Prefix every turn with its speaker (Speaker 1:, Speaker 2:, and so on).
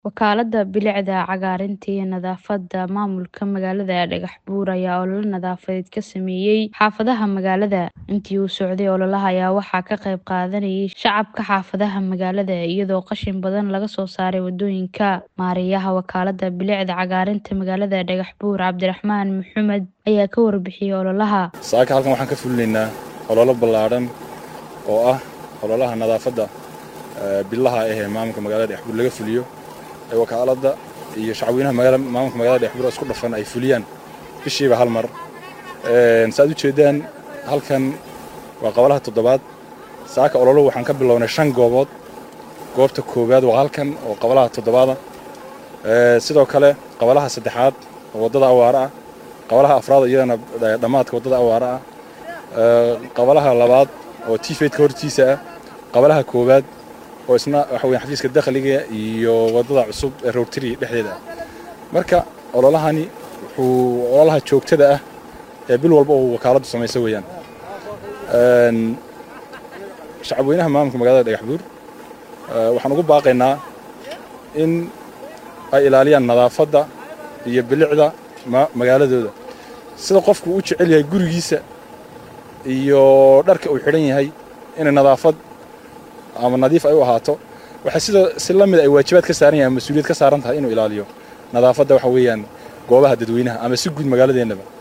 Speaker 1: Wakaalada Bilicda Cagaarinta iyo Nadaafadda Maamulka magaalada Dhagaxbuur ayaa olole nadaafadeed ka sameeyay xaafadaha magaalada. Intii uu socday ololaha ayaa waxaa ka qayb qaadanayay shacabka xaafadaha magaalada iyadoo qashin badan laga soo saaray wadooyinka. Maareeyaha Wakaalada Bilicda Cagaarinta magaalada Dhagaxbuur Cabdiraxmaan Maxamed ayaa ka warbixiyay ololaha.
Speaker 2: saaka halkan waxaan ka fulinaynaa ololo ballaadhan oo ah ololaha nadaafadda ee bilaha ah ee maamulka magaalada Dhagaxbuur laga fuliyo ee wakaalada iyo shacabweynaha magaalada maamulka magaalada Dhagaxbuur isku dhafan ay fuliyaan bishiiba hal mar een saad u jeedaan halkan waa qabalaha toddobaad saaka ololo waxaan ka bilownay shan goobood goobta koowaad waa halkan oo qabalaha toddobaada ee sidoo kale qabalaha saddexaad oo wadada awaara ah qabalaha afraad iyadana dhammaadka wadada awaara ah ee qabalaha labaad oo tiifeedka hortiisa ah qabalaha koowaad oo isna waxa weeye xafiiska dakhliga iyo wadada cusub ee roortiri dhexdeeda ah marka ololahani wuxuu ololaha joogtada ah ee bil walba uu wakaaladu samayso weeyaan een shacabweynaha maamulka magaalada dhagaxbuur waxaan ugu baaqaynaa in ay ilaaliyaan nadaafadda iyo bilicda magaaladooda sida qofku u jecel yahay gurigiisa iyo dharka uu xidhan yahay inay nadaafad ama nadiif ay u ahaato waxay sidoo si la mid ay waajibaad ka saaran yahay mas-uuliyad ka saaran tahay inuu ilaaliyo nadaafadda waxa weeyaan goobaha dadweynaha ama si guud magaaladeennaba